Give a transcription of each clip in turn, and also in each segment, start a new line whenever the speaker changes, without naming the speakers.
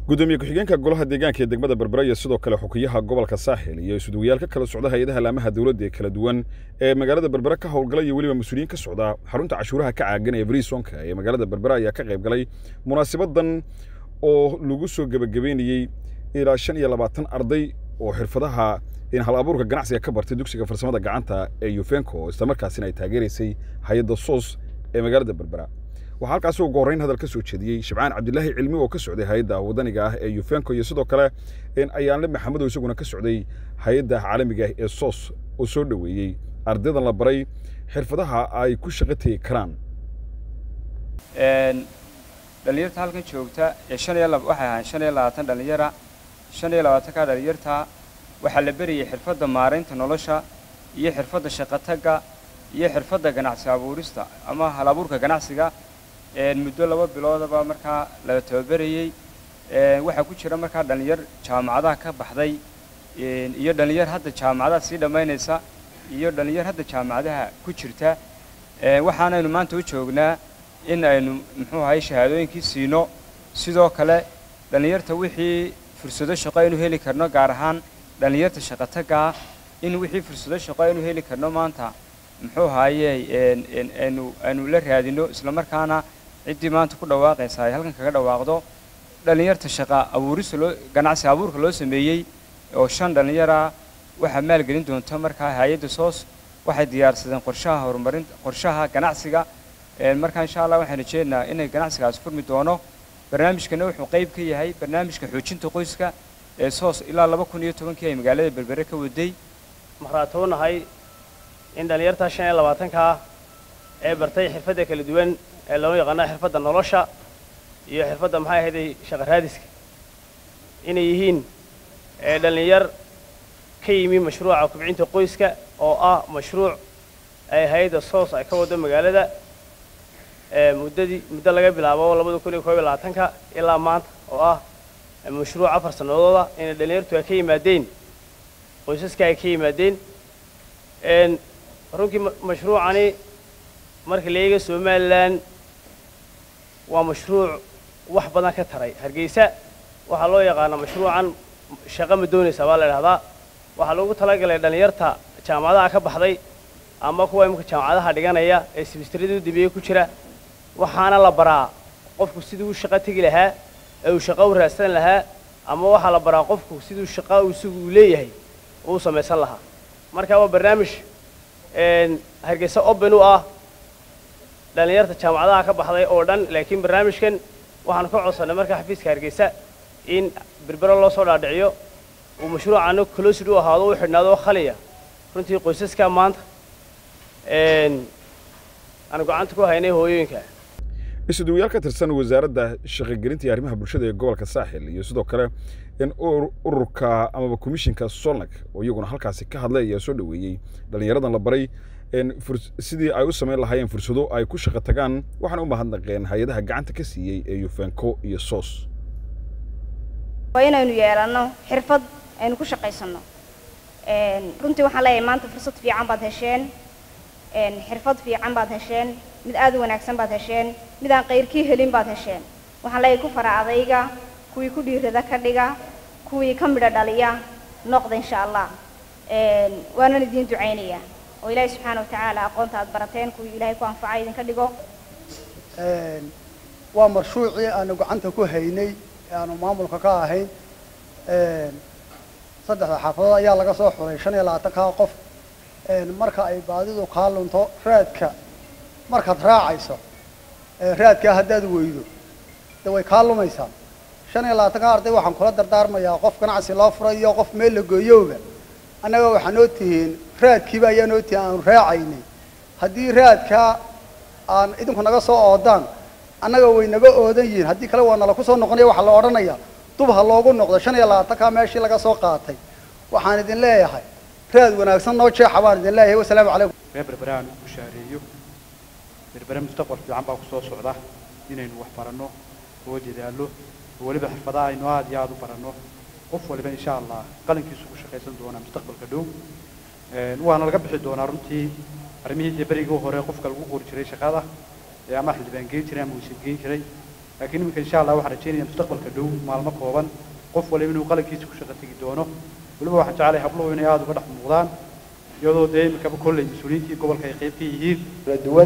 gudoomiye ku-xigeenka golaha deegaanka ee degmada berbera iyo sidoo kale xukiyaha gobolka saaxil iyo isuduwayaal ka kala socda hay-adaha laamaha dowladda ee kala duwan ee magaalada berbera ka howlgalay iyo weliba mas-uuliyiin ka socda xarunta cashuuraha ka caagan ee brisonka ee magaalada berbera ayaa ka qayb galay munaasabadan oo lagu soo gebagabeynayey ilaa shan iyo labaatan arday oo xirfadaha hal abuurka ganacsiga ka bartay dugsiga farsamada gacanta ee yufenko islamarkaasina ay taageeraysay hay-adda soos ee magaalada berbera waxaa halkaasi ugu horreyn hadal ka soo jeediyey shibcaan cabdilaahi cilmi oo ka socday hay-adda wadaniga ah ee yufenko iyo sidoo kale ayaanle maxamedow isaguna ka socday hay-adda caalamiga ah ee soos oo soo dhoweeyey ardaydan la baray xirfadaha ay ku shaqo tegi karaan
dhalinyarta halkan joogta ee shan iyo waxay ahaan shan iyo labaatan dhalinyara shan iyo labaatanka dhalinyarta waxaa la berayay xirfadda maaraynta nolosha iyo xirfadda shaqotagga iyo xirfadda ganacsi abuurista ama hal abuurka ganacsiga muddo laba biloodaba markaa la tababerayey waxaa ku jira markaa dhallinyar jaamacadaha ka baxday iyo dhallinyar hadda jaamacadaha sii dhammaynaysa iyo dhallinyar hadda jaamacadaha ku jirta waxaanaynu maanta u joognaa in aynu muxuu ahay shahaadooyinkii siino sidoo kale dhallinyarta wixii fursado shaqo aynu heli karno gaar ahaan dhallinyarta shaqotaggaa in wixii fursado shaqo aynu heli karno maanta muxuu ahaaye aynu aynu la raadino islamarkaana ciddii maanta ku dhawaaqaysa ay halkan kaga dhawaaqdo dhallinyarta shaqa abuurista loo ganacsi abuurka loo sameeyey oo shan dhallinyara waxaa maalgelin doonta markaa hay-adda soos waxay diyaarsadeen qorshaha horumarinta qorshaha ganacsiga markaa insha allah waxaan rajeynaynaa inay ganacsigaas furmi doono barnaamijkana wuxuu qayb ka yahay barnaamijka xoojinta qoyska ee soos ilaa laba kun iyo tobankii ay magaalada berbere ka waday
markhaatoonahay in dhallinyarta shan iyo labaatankaa ee bartay xirfadda kala duwan ee loo yaqaano xirfadda nolosha iyo xirfadda maxay ahayday shaqa raadiska inay yihiin dhallinyar ka yimi mashruuca kubcinta qoyska oo ah mashruuc ay hay-adda soos ay ka waddo magaalada muddadii muddo laga bilaabo labada kun iyo koob iyo labaatanka ilaa maanta oo ah mashruuc afar sannadooda inay dhallinyartu ay ka yimaadeen qoysaska ay ka yimaadeen runtii mashruucani marka la eega somalilan waa mashruuc wax badan ka taray hargeysa waxaa loo yaqaanaa mashruucan shaqo ma doonaysa baa la idhahdaa waxaa loogu talagalay dhallinyarta jaamacadaha ka baxday ama kuwa imika jaamacadaha dhiganaya ee simistrada u dambeeye ku jira waxaana la baraa qofku siduu u shaqo tegi lahaa ee uu shaqo u raadsan lahaa ama waxaa la baraa qofku siduu shaqo isagu uu leeyahay uu samaysan lahaa marka waa barnaamij hargeysa open u ah dhallinyarta jaamacadaha ka baxday oo dhan laakiin barnaamijkan waxaanu ka codsannay marka xafiiska hargeysa in berbero loo soo dhaadhiciyo uu mashruucana closid u ahaado u xidhnaado khaliya runtii qoysaska maanta aanu gacanta ku haynay hooyooyinka
isuduwayaal ka tirsan wasaaradda shaqogelinta iyo arrimaha bulshada ee gobolka saaxil iyo sidoo kale in ururka amaba komishinka solnag oo iyaguna halkaasi ka hadlay ayaa soo dhoweeyey dhallinyaradan la baray sidii ay u samayn lahaayeen fursado ay ku shaqo tagaan waxaana u mahadnaqeen hay-adaha gacanta ka siiyey ee yufenko iyo soos
waa inaynu yeelanno xirfad aynu ku shaqaysanno runtii waxaan leeyahay maanta fursad fiican baad hesheen xirfad fiican baad hesheen mid aad u wanaagsan baad hesheen mid aan qayrkii helin baad hesheen waxaan leeyahay ku fara adayga kuwii ku dhiirada ka dhiga kuwii ka midho dhaliya noqda insha allah waanan idiin ducaynayaa oo ilaahay subxaana wa tacaala aqoonta aad barateen kuwii ilaahay ku anfacay idinka dhigo
waa marshuucii aanu gacanta ku haynay ee aanu maamulka ka ahayn saddexda xaafadood ayaa laga soo xuray shan iyo labaatankaa qof marka ay baadidu kaa lunto raadka markaad raacayso raadkaa haddaad weydo de way kaa lumaysaa shan iyo labaatanka arday waxaan kula dardaarmayaa qof ganacsi loo furay iyo qof meel la gooyowba annaga waxaa noo tihiin raadkiiba ayaa noo tihiin aanu raacaynay haddii raadkaa aan idinku naga soo oodaan annaga way naga oodan yihiin haddii kale waa nala ku soo noqonaya waxaa la odhanayaa dub ha loogu noqdo shan iyo labaatankaa meeshii laga soo qaatay waxaan idin leeyahay raad wanaagsan noo jeexa baan idin leeyahay wasalaamu calaykum
reer berbere aan ku shaareeyo berbere mustaqbal fiican baa ku soo socda inaynu wax baranno oo dadaallo oo weliba xirfadaha aynu aad iyo aad u baranno qof waliba insha allah qalinkiisu ku shaqaysan doonaa mustaqbalka dhow waana laga bixi doonaa runtii arrimihii dee berigii hore qofka lagu qori jiray shaqada ee ama xildhibaan geyn jiray ama wasiir geyn jiray laakiin iminka insha allah waxaan rajeynaya mustaqbalka dhow maalmo kooban qof waliba inuu qalinkiisa ku shaqo tegi doono weliba waxaan jeclahay habluhu inay aada uga dhex muuqdaan iyadoo dee iminkaba kolley mas-uuliyiintii gobolka ay qayb ka yihiin
kala duwan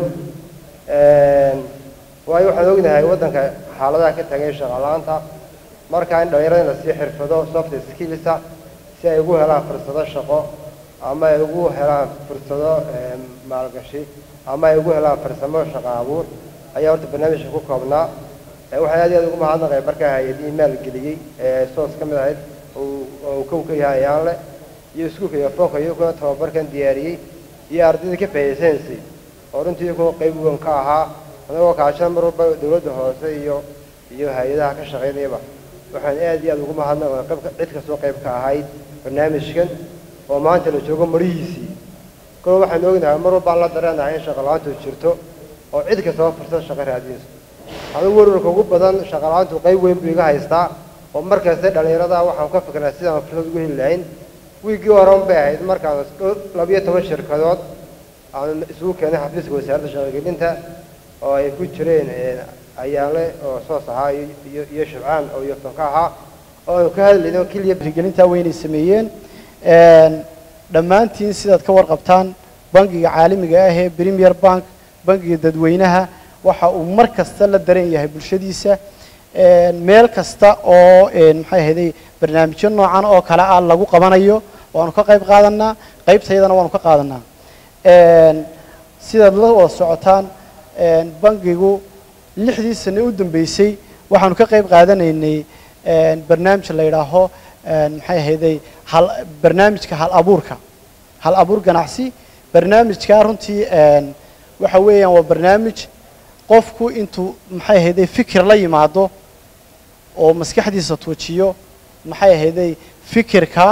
waayo waxaan ognahay waddanka xaaladaha ka tagay shaqo-la'aanta markaa in dhallinyarada in la sii xirfado soft skillsa si ay ugu helaan fursado shaqo ama ay ugu helaan fursado maalgashi ama ay ugu helaan farsamo shaqo abuur ayaa horta barnaamijka ku koobnaa waxaan aad iyo aad ugu mahadnaqay markaa hay-adihii maalgeliyey ee soos ka mid ahayd oo kow ka yahay ayaanle iyo iskuulka iyo foonka iyaguna tababarkan diyaariyey iyo ardaydii ka faa'iidaysanaysay oo runtii iyagoo qayb weyn ka ahaa anagoo kaashan mar walba dowladda hoose iyo iyo hay-adaha ka shaqaynayaba waxaan aad iyo aad ugu mahadnaqay qaybka cid kastoo qayb ka ahayd barnaamijkan oo maanta la joogo marihiisii kolo waxaan ognahay mar walbaan la dareenahay in shaqo-la-aantu jirto oo cid kastaba fursad shaqo raadinayso adigu warwarka ugu badan shaqo-la-aantu qayb weyn buu iga haystaa oo mar kasta dhallinyarada waxaan ka fiknaa sidaan fursad ugu heli lahayn wiiggii horan bay ahayd markaan labiyo toban shirkadood aan isugu keenay xafiiska wasaaradda shaqogelinta oo ay ku jireen ayaanle oo soos ahaa iyo iyo shabcaan oo iyofton ka ahaa oo aanu ka hadlayno keliya
gelintaa weynay sameeyeen dhammaantiin sidaad ka warqabtaan bangiga caalamiga ah ee premier bank bangiga dadweynaha waxa uu mar kasta la dareen yahay bulshadiisa meel kasta oo maxay ahayday barnaamijyo noocan oo kale ah lagu qabanayo waanu ka qayb qaadanaa qaybtaydana waanu ka qaadanaa sidaad la wada socotaan bangigu lixdii sane u dambeysay waxaanu ka qayb qaadanaynay barnaamij la yidhaaho maxay ahayday hal barnaamijka hal abuurka hal abuur ganacsi barnaamijkaa runtii waxa weeyaan waa barnaamij qofku intuu maxay ahayday fikir la yimaado oo maskaxdiisa tuujiyo maxay ahayday fikirkaa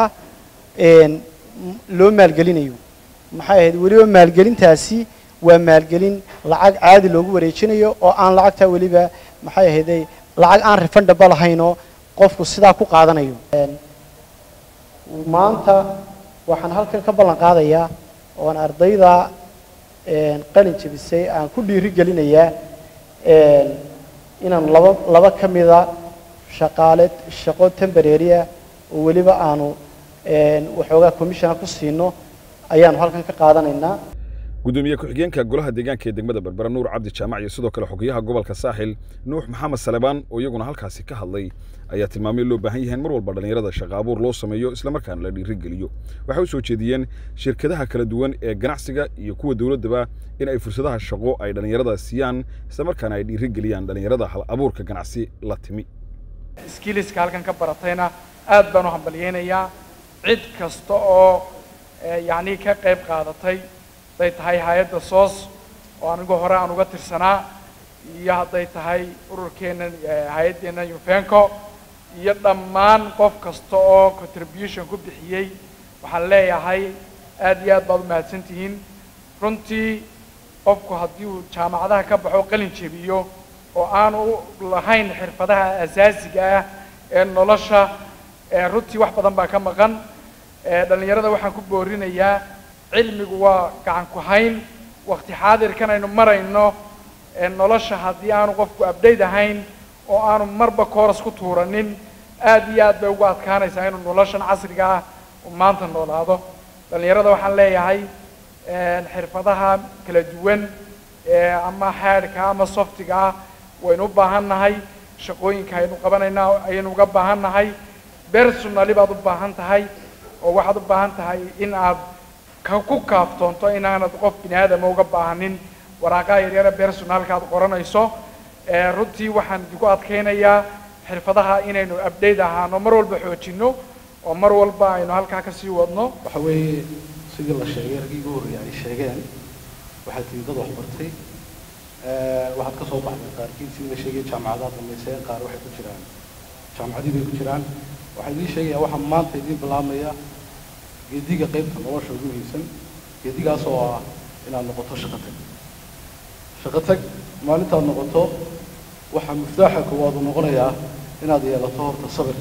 loo maalgelinayo maxay ahayd weliba maalgelintaasi waa maalgelin lacag caadi loogu wareejinayo oo aan lacagtaa weliba maxay ahayday lacag aan refundable lahaynoo qofku sidaa ku qaadanayo maanta waxaan halkan ka ballan qaadayaa oon ardayda qalin jebisay aan ku dhiiri gelinayaa inaan laba laba ka mida shaqaale shaqo temboraria oo weliba aanu waxoogaa commissiona ku siino ayaanu halkan ka qaadanaynaa
gudoomiye ku-xigeenka golaha deegaanka ee degmada berbera nuur cabdi jaamac iyo sidoo kale xogayaha gobolka saaxil nuux maxamed salebaan oo iyaguna halkaasi ka hadlay ayaa tilmaamay loo baahan yahay in mar walba dhallinyarada shaqa abuur loo sameeyo islamarkaana la dhiirigeliyo waxay u soo jeediyeen shirkadaha kala duwan ee ganacsiga iyo kuwa dowladdaba in ay fursadaha shaqo ay dhallinyarada siiyaan islamarkaana ay dhiirigeliyaan dhallinyarada hal abuurka ganacsi la timi
skiliska halkan ka baratayna aad baan u hambalyeynayaa cid kasta oo yacni ka qayb qaadatay hadday tahay hay-adda soos oo anigu hore aan uga tirsanaa iyo hadday tahay ururkeennan hay-addeennan yufenco iyo dhammaan qof kasta oo contribution ku bixiyey waxaan leeyahay aad iyo aad baad u mahadsan tihiin runtii qofku haddii uu jaamacadaha ka baxo qalin jebiyo oo aanu lahayn xirfadaha asaasiga ah ee nolosha runtii wax badan baa ka maqan dhallinyarada waxaan ku boorinayaa cilmigu waa gacan ku hayn wakti xaadirkan aynu marayno nolosha haddii aanu qofku abdayd ahayn oo aanu marba kooras ku tuuranin aad iyo aad bay ugu adkaanaysaa inuu noloshan casriga ah uu maanta noolaado dhallinyarada waxaan leeyahay xirfadaha kala duwan ama haadhka ama softiga ah waynu u baahan nahay shaqooyinka aynu qabanaynaa ayaynu uga baahan nahay personally baad u baahan tahay oo waxaad u baahan tahay in aad ka ku kaaftoonto inaanad qof bini aadama uga baahanin waraaqaha yaryara personalka aad qoranayso runtii waxaan idinku adkaynayaa xirfadaha inaynu update ahaano mar walba xoojino oo mar walba aynu halkaa kasii wadno
waxa weeye sidii la sheegay raggii ugu horreeyay ay sheegeen waxaad tihi dad waxbartay waxaad ka soo baxday qaarkiin sidii la sheegay jaamacadaha dhammayseen qaar waxay ku jiraan jaamacadii bay ku jiraan waxaa idiin sheegayaa waxaa maanta idiin bilaabmaya geediga qaybta nolosha ugu muhiimsan geedigaas oo ah inaad noqoto shaqo tag shaqo tag maalintaad noqoto waxaa miftaaxa koowaad uu noqonayaa inaad yeelato horta sabir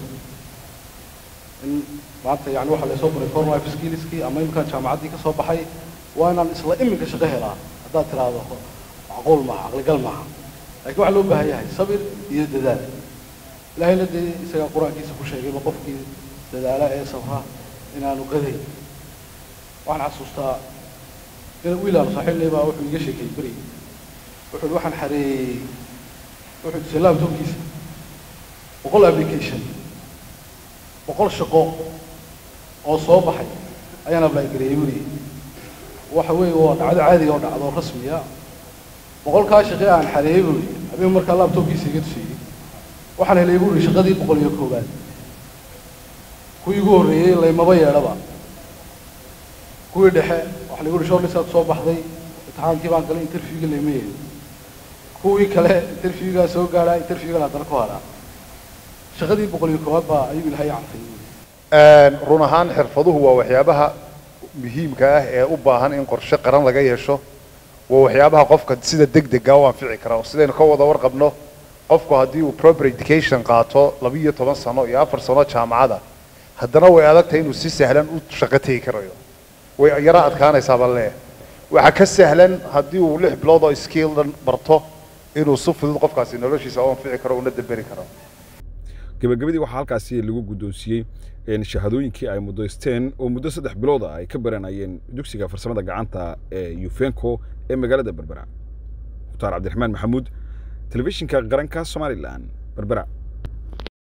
in maanta yani waxaa laysoo baray foreign life skillskii ama imkaan jaamacaddii ka soo baxay waa inaan isla iminka shaqo helaa haddaad tiraahdo macquul maaha caqligal maaha
laakiin waxaa loo baahan yahay sabir iyo dadaal ilaahayna dee isagaa qur-aankiisa ku sheegayba qofkii dadaala ee sabra inaanu qadayn waxaan xasuustaa in wiilaal saaxiibnay baa wuxuu iga sheekay beri wuxuu ihi waxaan xareeyey wuxuu dhisay laptopkiisa boqol application boqol shaqo oo soo baxay ayaan apply gareeyey beri waxa weeye waa dhacdo caadiga oo dhacdo rasmiya boqolkaa shaqe aan xareeyey buu yidhi habeen markaa laptopkiisa iga tusiyey waxaan helay buu yidhi shaqadii boqol iyo koowaad kuwii igu horreeyey laymaba yeedhaba kuwii dhexe waxa lagu yidhi shortlistaad soo baxday imtixaankii baan galay interviewga layma yeedhin kuwii kale interviewgaa soo gaadhaa interviewgan haddana ku hadhaa shaqadii boqol iyo koowaad baa ayuu ilahay cantay
run ahaan xirfaduhu waa waxyaabaha muhiimka ah ee u baahan in qorshe qaran laga yeesho waa waxyaabaha qofka sida degdega u anfici kara oo sidaynu ka wada warqabno qofku haddii uu proper education qaato laba iyo toban sano iyo afar sano jaamacada haddana way adag tahay inuu si sahlan u shaqo tegi karayo way yaro adkaanaysaa baan leeyahay waxaa ka sahlan haddii uu lix bilood oo skillan barto inuu si fudud qofkaasi noloshiisa u anfici karo una damberi karo
gabagabadii waxaa halkaasi lagu guddoonsiiyey shahaadooyinkii ay muddaysteen oo muddo saddex bilood ah ay ka baranayeen dugsiga farsamada gacanta ee yufenco ee magaalada berbera mukhtaar cabdiraxmaan maxamuud telefishinka qaranka somalilan berbera